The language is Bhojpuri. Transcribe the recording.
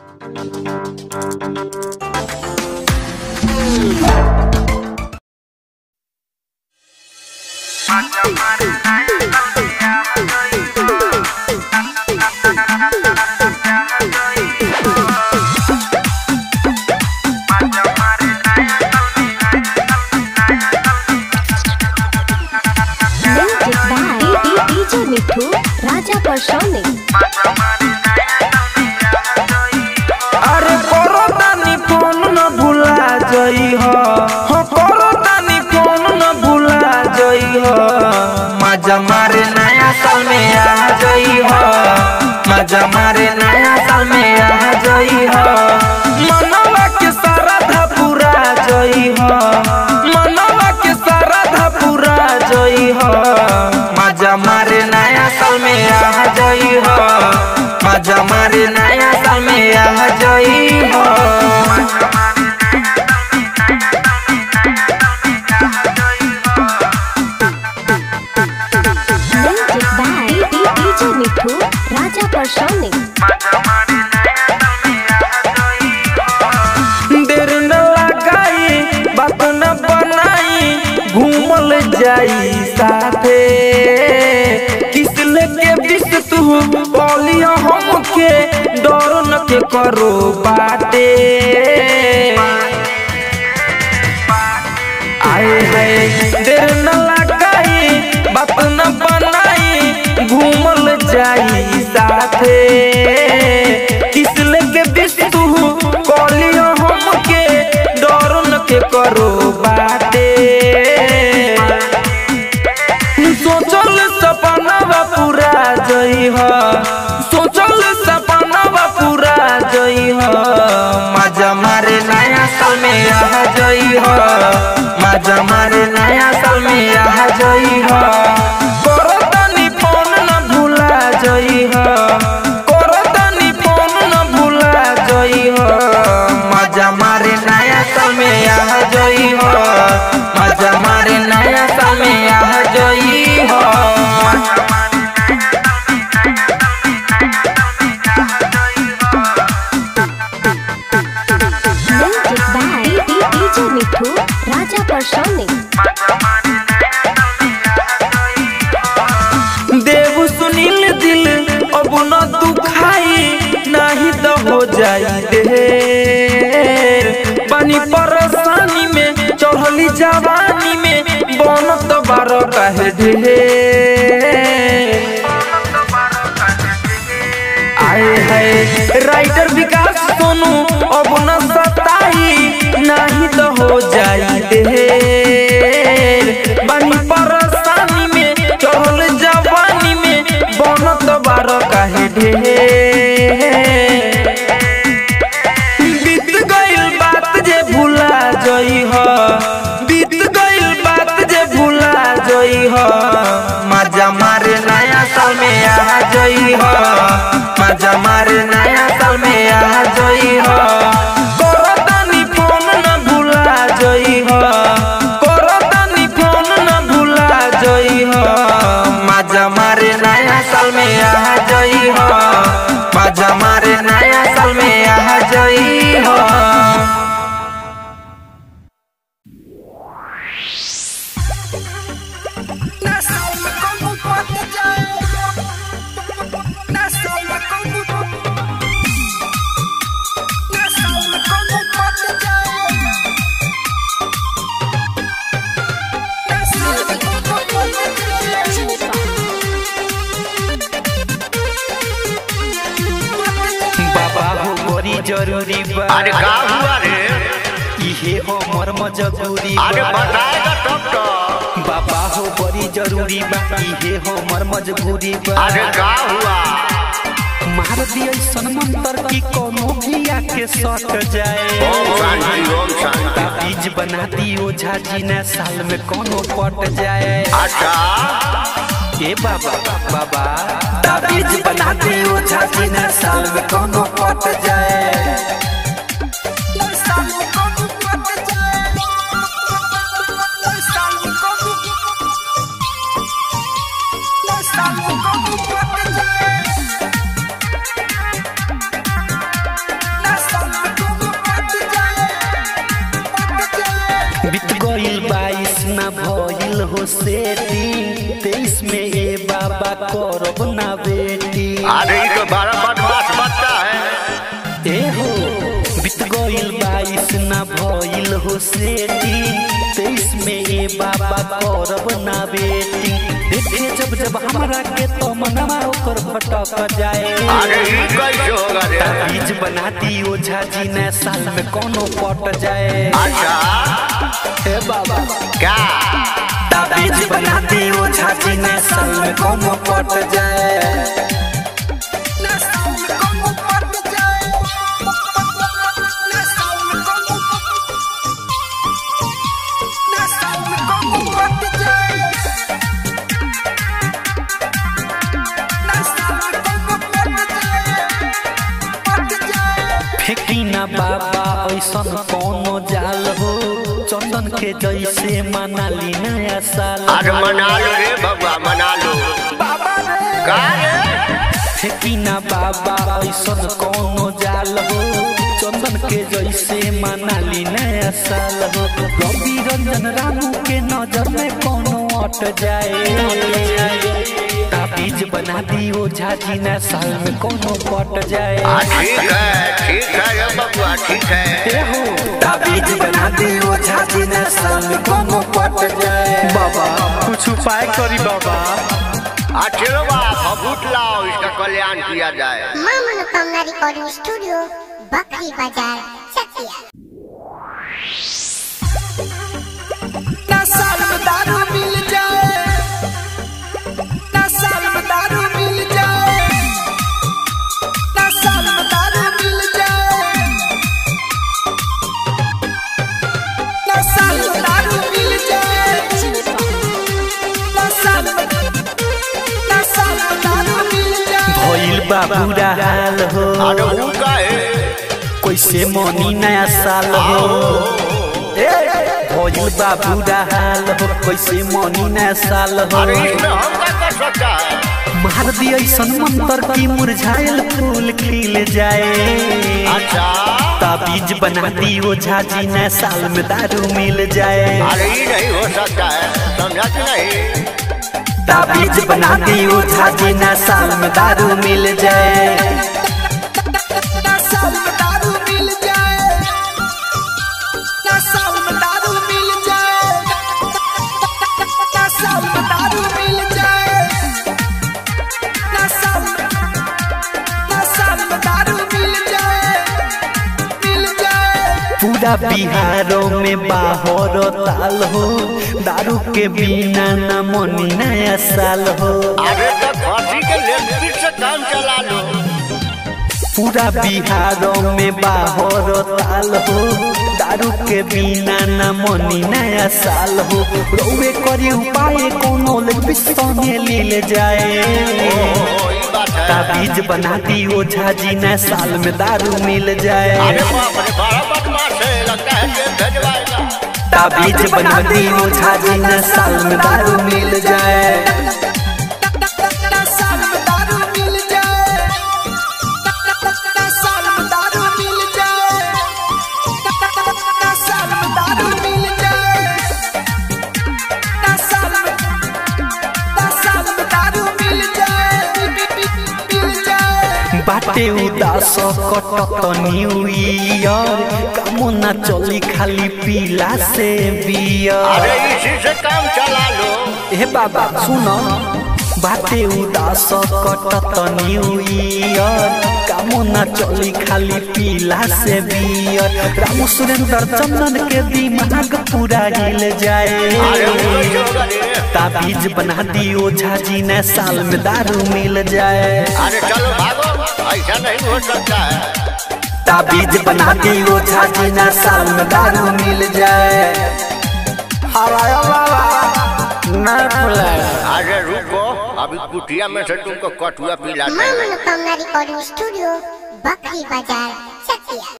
Music by DJ Mithu, Raja Personic. अरे करो तानी फोन न भुला जई हो हो करो तानी फोन न भुला जई हो मजा मारे नया साल में आ जई हो मजा मारे नया साल में आ जई हो मनवा के सारा धा पूरा जई हो मनवा के सारा धा पूरा जई हो मजा मारे नया साल में आ जई हो मजा मारे नया साल में आ जई हो Music by DJ Mithu, Raja Personic. देर न लगाई बात न बनाई घूमल जाई साथे किस लेके बिस तू बोलिया हमके डर न के करो बाटे आए है देर न लगाई बात न बनाई घूमल जाई साथे किस लेके बिस तू कलियो हमके डर न के करो बाटे सोचल सपना पूरा जई हो सोचल सपना पूरा जई हो मजा मारे नया साल में आ जई हो मजा मारे नया साल में आ जई हो करो तनी फोन न भूला जई हो करो तनी फोन न भूला जई हो मजा मारे नया साल में आ जई हो मजा मारे नया साल में आ जई हो Music by DJ Mithu, Raja Personic. देव सुनील दिल अब न दुखाई नहीं तो हो जाई देर पानी परेशानी में चढ़ली जवानी में बनत बारो कहे ढेर आए है राइटर विकास सोनू अब न सताई नहीं तो हो जाई देर बनी परेशानी में चढ़ल जवानी में बनत बारो काहे ढेर बीत गइल बात जे भुला जई हो बीत गइल बात जे भुला जई हो मजा मारे नया साल में आ जई हो मजा मारे नया साल में आ जई हो करो तनी फोन न भुला जई हो करो तनी फोन न भुला जई हो मजा मारे नया साल में आ जई हो मजा मारे नया साल में आ जई हो बाबा हो बड़ी जरूरी बा अरे का हुआ रे इहे हो मर्म जरूरी अरे बा बताएगा तब तो बाबा हो बड़ी जरूरी बा इहे हो मर्म जरूरी बा अरे का हुआ मार दिए सनमंतर की कोनो भी आके सट जाए ओम शांति ओम शांति ताबीज बना दी ओझा जी ने साल में कोनो पट जाए अच्छा ए बाबा बाबा ताबीज बना दी ओझा जी ने साल में कोनो पट जाए Let's बीत गईल बाईस ना भइल हो सेटिंग तेईस में ए बाबा करब ना बेटी अरे ये तो बड़ा बदमाश बच्चा है ए हो बीत गईल बाईस ना भइल हो सेटिंग तेईस में ए बाबा करब ना बेटी देखे जब जब हमरा के तो मनवा ओकर भटक जाए अरे ये कैसे होगा रे बीज बना दी ओझा जी ने साल में कोनो पट जाए अच्छा हे बाबा क्या बीज बना दी ओझा जी ने साल में कोनो पट जाए फेंकी ना बाबा ऐसन कोनो जाल हो चंदन के जैसे मनाली नया साल अरे मना लो रे बबुआ मना लो का रे फेंकी ना बाबा ऐसन कोनो जाल हो चंदन के जैसे मनाली नया साल हो रवि रंजन रामू के नजर में कोनो अट जाए ताबीज बना दी ओझा जी ने साल में कोनो पट जाए हाँ ठीक है ठीक है रे बबुआ ठीक है ताबीज बना दी ओझा जी ने साल में कोनो पट जाए बाबा कुछ उपाय करी बाबा आ चलो बाप फबूट लाओ इसका कल्याण किया जाए माँ मनोकामना रिकॉर्डिंग स्टूडियो बकरी बाजार चकिया ना साल में दारू मिल जाए ना साल में दारू मिल जाए ना साल में दारू मिल जाए ना साल में दारू मिल जाए ना साल में ना साल में दारू मिल जाए भइल बा बुरा हाल हो अरे वो का है कैसे मनी नया साल हो ए, भइल बा बुरा हाल हो कैसे मनी नया साल हो अरे इसमें हम क्या कर सकता है मार दी ऐसन मंत्र की मुरझाइल फूल खिल जाए अच्छा ताबीज बना दी ओझा जी नया साल में दारू मिल जाए अरे ये नहीं हो सकता है समझा कि नहीं ताबीज बना दी ओझा जी नया साल में दारू मिल जाए ना साल में दारू मिल जाए ना साल में दारू मिल जाए ना साल में दारू मिल जाए ना साल में ना साल में दारू मिल जाए मिल जाए पूरा बिहारों में बाहर ताल हो दारू के बिना न मनी नया साल हो अरे तो फांसी के लेफ्ट से काम चला लो पूरा बिहारों में बाहर ताल हो दारू के बिना न मनी नया साल हो रोवे करी उपाय कोनो ले पिस्तौने ले जाए ओ ये बात है ताबीज बना दी ओझा जी नया साल में दारू मिल जाए अरे बाप रे बड़ा बदमाश है लगता है जेल भेजवाएगा ताबीज बना दी ओझा जी नया साल में दारू मिल जाए ना साल में दारू मिल जाए ना साल में दारू मिल जाए ना साल में दारू मिल जाए ना साल में ना साल में दारू मिल जाए मिल जाए बाटे उदास कटत न्यू ईयर कामो ना चली खाली पीला से बियर अरे इसी से काम चला लो हे बाबा सुनो बाटे उदास कटत न्यू ईयर कामो ना चली खाली पीला से बियर राम सुरेंद्र चंदन के दिमाग पूरा हिल अरे जाए वो कैसे होगा रे ताबीज बना दी ओझा जी ने साल में दारू मिल जाए अरे चलो भागो ऐसा नहीं हो सकता है ताबीज बना दी ओझा जी ने साल में दारू मिल जाए हवाया बाबा ना फुलाया अरे रुको अभी कुटिया में से तुमको कटुआ पिलाते माँ हैं मनोकामना रिकॉर्डिंग स्टूडियो बकरी बाजार चकिया